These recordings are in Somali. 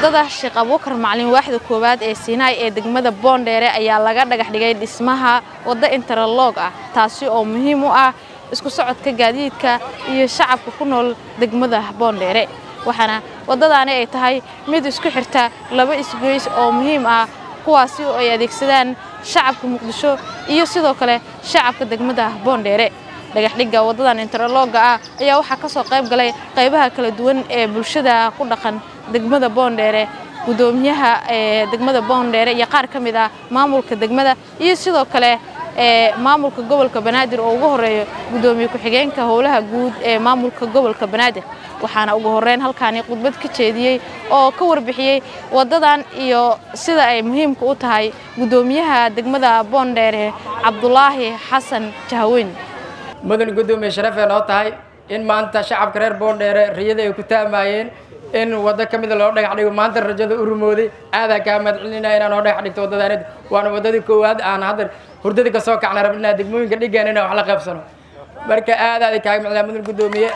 waddada sheekh abuukar macalin waaxda koowaad ee siinaay ee degmada boondheere ayaa laga dhagax dhigay dhismaha waddo interloog ah taasi oo muhiim u ah isku socodka gaadiidka iyo shacabka ku nool degmada boondheere waxaana waddadaani ay tahay mid isku xirta laba isgoys oo muhiim ah kuwaasi oo ay adeegsadaan shacabka muqdisho iyo sidoo kale shacabka degmada boondheere dhagaxdhigga waddadan interlooga ah ayaa waxaa ka soo qayb galay qaybaha kala duwan ee bulshada ku dhaqan degmada boondheere guddoomiyaha ee degmada boondheere iyo qaar ka mid ah maamulka degmada iyo sidoo kale ee maamulka gobolka banaadir oo ugu horeeyo guddoomiye ku-xigeenka howlaha guud ee maamulka gobolka banaadir waxaana ugu horreyn halkaani khudbad ka jeediyey oo ka warbixiyey waddadan iyo sida ay muhiimka u tahay guddoomiyaha degmada boondheere cabdulaahi xasan jahaweyn mudan guddoomiye sharafee noo tahay in maanta shacabka reer boondheere riyada ay ku taamaayeen in waddo ka mida loo dhagax dhigo maanta rajada u rumooday aadaa kaa mahadcelinaya inaan noo dhagax dhigto waddadaanid waana waddadii koowaad aan hadda hurdadii kasoo kacna rabnaa degmooyinka dhigaan inaan wax la qaybsano marka aad aaday kaaga macdaa mudan guddoomiye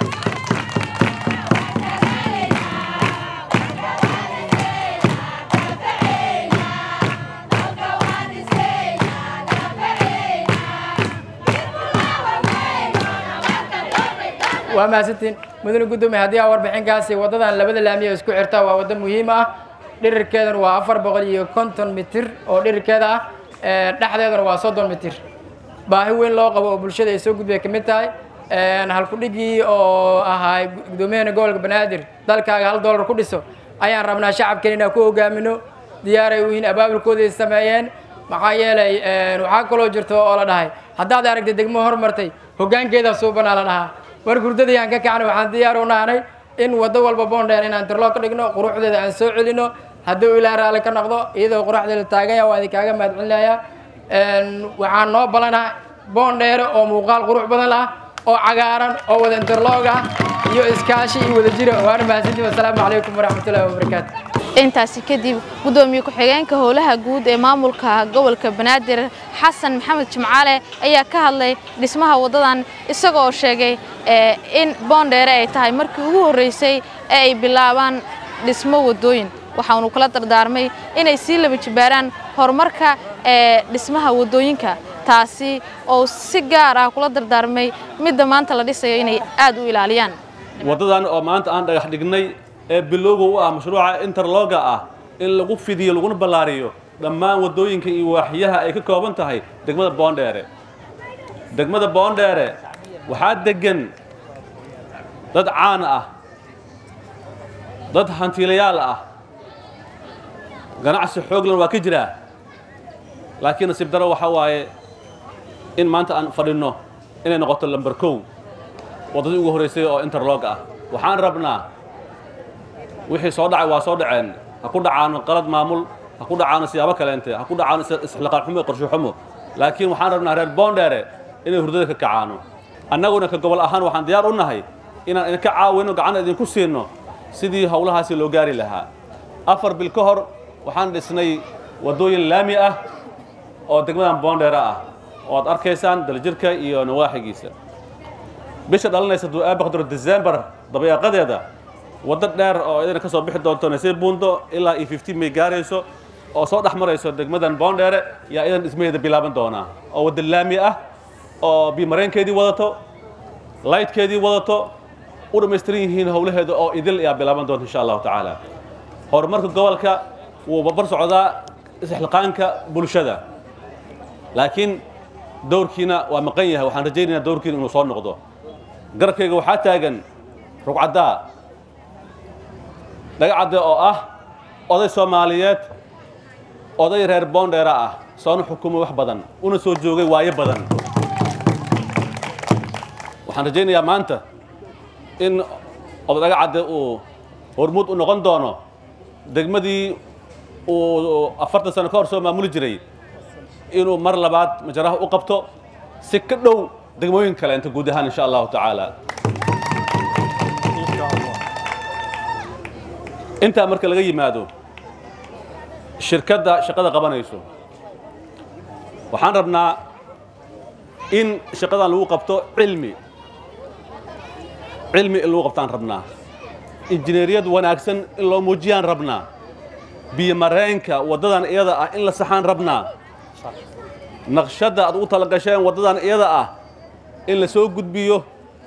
waa mahadsantiin mudane guddoomiye haddii aa warbixinkaasi waddadan labada laamiya isku xirta waa waddo muhiim ah dhirirkeedana waa afar boqol iyo konton mitir oo dhirirkeeda ah dhexdeedana waa soddon mitir baahi weyn loo qabo oo bulshada ay soo gudbay ka mid tahay halkudhigii oo ahaa guddoomiyahana gobolka banaadir dalkaaga hal dollar ku dhiso ayaan rabnaa shacabkan inaan ku hogaamino diyaaray u yihiin abaabulkooday sameeyeen maxaa yeelay waxaa kaloo jirto oo la dhahay haddaad aragtay degmo hormartay hoggaankeeda suubanaa la dhahaa war hurdadii aan ka kacnay waxaan diyaar u nahanay in waddo walba boondheer inaan tirloo ka dhigno quruxdeeda aan soo celino hadduu ilaa raalli ka noqdo iyadoo quruxdeeda taaganya waa idinkaaga mahadcelinayaa waxaan noo balanaa boondheere oo muuqaal qurux badan ah oo cagaaran oo wada interloog ah iyo iskaashi iyo wada jira waana mahadsantiin wasalaamu calaykum waraxmatullahi wabarakaatu intaasi kadib guddoomiye ku-xigeenka howlaha guud ee maamulka gobolka banaadir xasan maxamed jimcaale ayaa ka hadlay dhismaha waddadan isagoo sheegay in boondheere ay tahay markii ugu horreysay ee ay bilaabaan dhismo waddooyin waxaanu kula dardaarmay inay sii laba jibaaraan horumarka ee dhismaha waddooyinka taasi oo si gaar ah kula dardaarmay midda maanta la dhisayo inay aad u ilaaliyaan waddadan oo maanta aan dhagax dhignay ee bilowga u ah mashruuca interloga ah in lagu fidiyo laguna ballaariyo dhammaan waddooyinka iyo waaxyaha ay ka kooban tahay degmada boondheere degmada boondheere waxaa deggan dad caan ah dad hantiilayaal ah ganacsi xooglan waa ka jiraa laakiin nasiib daro waxaa waaye in maanta aan fadhinno inay noqoto lamber kow waddadii ugu horraysay oo interlog ah waxaan rabnaa wixii soo dhacay waa soo dhaceen ha ku dhacaano qalad maamul ha ku dhacaano siyaabo kaleente ha ku dhacaano isxilaqaan xumo iyo qorshe xumo laakiin waxaan rabnaa reer boondheere inay hurdada ka kacaano annaguna ka gobol ahaan waxaan diyaar u nahay inaan idinka caawino gacan idinku siinno sidii howlahaasi loo gaari lahaa afar bil ka hor waxaan dhisnay waddooyin laami ah oo degmadan boondheere ah oo aad arkaysaan daljirka iyo nawaaxigiisa bisha dhalanaysa duu aabaqduro december dabayaaqadeeda waddo dheer oo idina ka soo bixi doonto nasay buundo ilaa iyo fifteen may gaarayso oo soo dhex marayso degmadan boondheere yaa idan dhismaheeda bilaaban doonaa oo wadda laami ah oo bimareenkeedii wadato lightkeedii wadato u dhammaystiran yihiin howlaheeda oo idil ayaa bilaaban doonta insha allahu tacaala horumarka gobolka wuu barbar socdaa isxilqaanka bulshada laakiin dowrkiina waa maqan yahay waxaan rajaynayaa dowrkiina inuu soo noqdo garabkayga waxaa taagan rugcaddaa dhagacadde oo ah oday soomaaliyeed oday reer boondheera ah soona xukumay wax badan una soo joogay waayo badan waxaan rajaynayaa maanta in oday dhagacadde uu hormuud u noqon doono degmadii uu afartan sano ka hor soo maamuli jiray inuu mar labaad majaraha u qabto si ka dhow degmooyin kale inta guud ahaan insha allahu tacaala intaa marka laga yimaado shirkadda shaqada qabanayso waxaan rabnaa in shaqadan lagu qabto cilmi cilmi in lagu qabtaan rabnaa injineeriyad wanaagsan in loo muujiyaan rabnaa biyomareenka waddadan iyada ah in la saxaan rabnaa naqshadda aad ugu talagasheen waddadan iyada ah in la soo gudbiyo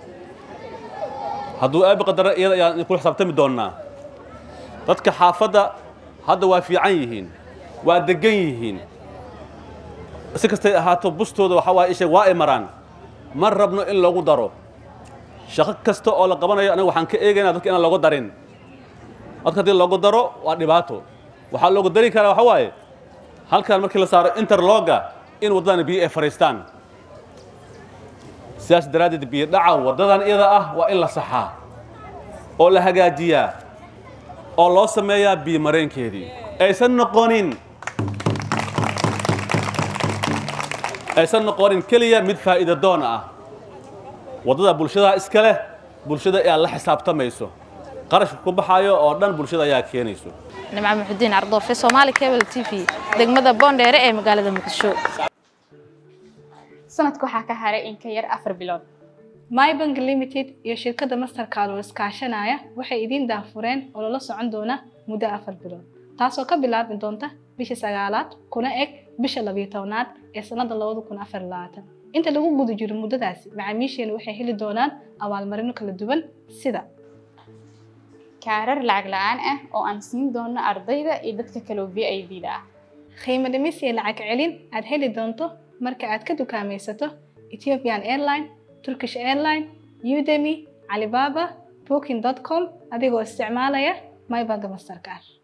hadduu aabi qadaro iyada ayaan kula xisaabtami doonnaa dadka xaafadda hadda waa fiican yihiin waa deggan yihiin si kastay ahaato bustooda waxaa waaya isheeg waa ay maraan ma rabno in lagu daro shaqo kasta oo la qabanayo aniga waxaan ka eegaynaa dadka inaan loogu darin dadka haddii loogu daro waa dhibaato waxaa loogu dari karaa waxaa waaye halkan markii la saaro interloga in waddadan biyo ay fadhiistaan sidaas daraaddeed biyo dhaca waddadan iyada ah waa in la saxaa oo la hagaajiyaa oo loo sameeyaa biyo mareenkeedii aysan noqonin aysan noqonin keliya mid faa'iido doon ah waddada bulshada iska leh bulshada ayaa la xisaabtamayso qarashka ku baxaayo oo dhan bulshada ayaa keenayso nimco muxudiin ardoofe soomaali cable t v degmada boondheere ee magaalada muqdisho sanadka waxaa ka haray in ka yar afar bilood mybank limited iyo shirkadda mastercard oo iskaashanaya waxay idiin daahfureen oo lala socon doona muddo afar bilood taasoo ka bilaabi doonta bisha sagaalaad kuna eg bisha labiyo tobnaad ee sannada labada kun afar labaatan inta lagu guda jiro muddadaasi macaamiisheenu waxay heli doonaan abaalmarino kala duwan sida kaarar lacag la-aan ah oo aan siin doono ardayda iyo dadka kaloo v i d da ah qiimo dhimis iyo lacag celin aad heli doonto marka aad ka dukaamaysato ethiopian airline turkish airline udemy alibaba booking com adigoo isticmaalaya mybank mastercard